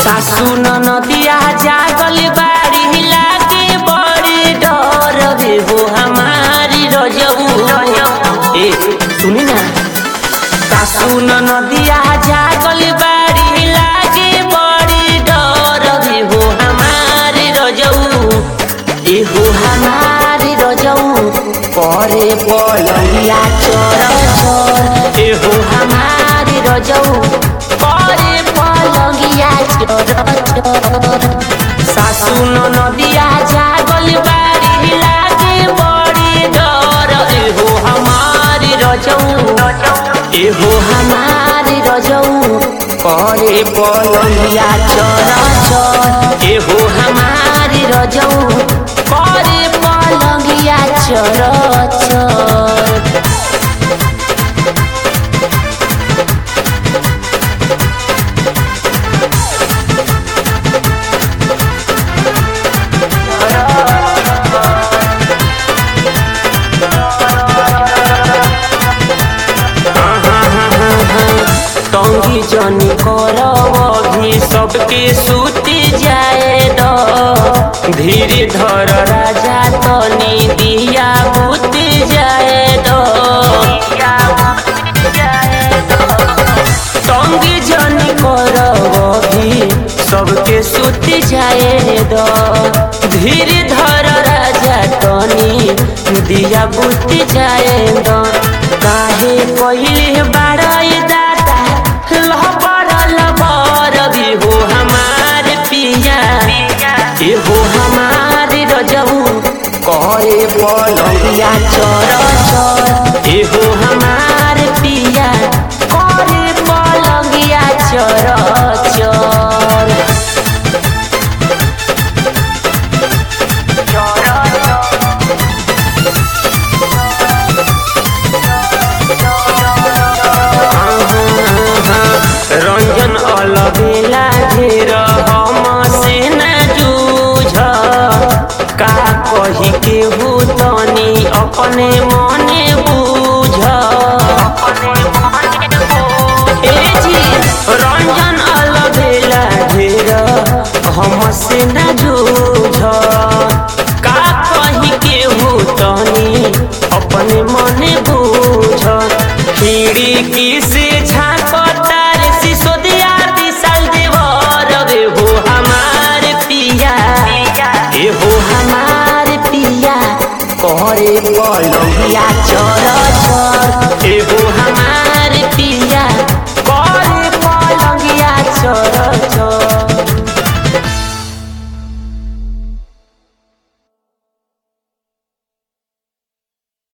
सासू नदिया जागल बाड़ी लागे बड़ी डर रे हो हमारी रजऊ ए सुनी ना सासू नदिया जागल बाड़ी लागे बड़ी डर रे हो हमारी रजऊ ए हो हमारी रजऊ करे पलंगिया चोर चोर ए हो हमारी रजऊ करे पलंगिया चोर चोर सासू नदिया जागल बाड़ी लागे बड़ी डर ए हो हमारी रजऊ ए हो हमारी रजऊ करे पलंगिया चोर चोर ए हो हमारी रजऊ करे पलंगिया चोर चोर टंगी जनी करब भी सबके सूती जाए द धीरे धर राजा तनी दिया बुती जाए द टंगी जनी करब भी सबके सूती जाए द धीरे धर राजा तनी दिया बुती जाए द काहे पहिले बाड़ाई दादा लहबर लबर भी हो हमार पिया ए हो हमार रजऊ करे पलंगिया चर चर ए हो हमार पिया करे पलंगिया चर चर रंजन अलबेला घेर हम से न जूझ का कही के तनी अपने मने बूझ ए जी रंजन अलबेला घेर हम से न जूझ का कही के तनी अपने मने बूझ खिड़की से झांकतार सिसोदिया विशाल देवर रे हो हमार पिया ए हो हमार पिया करे पलंगिया चर चर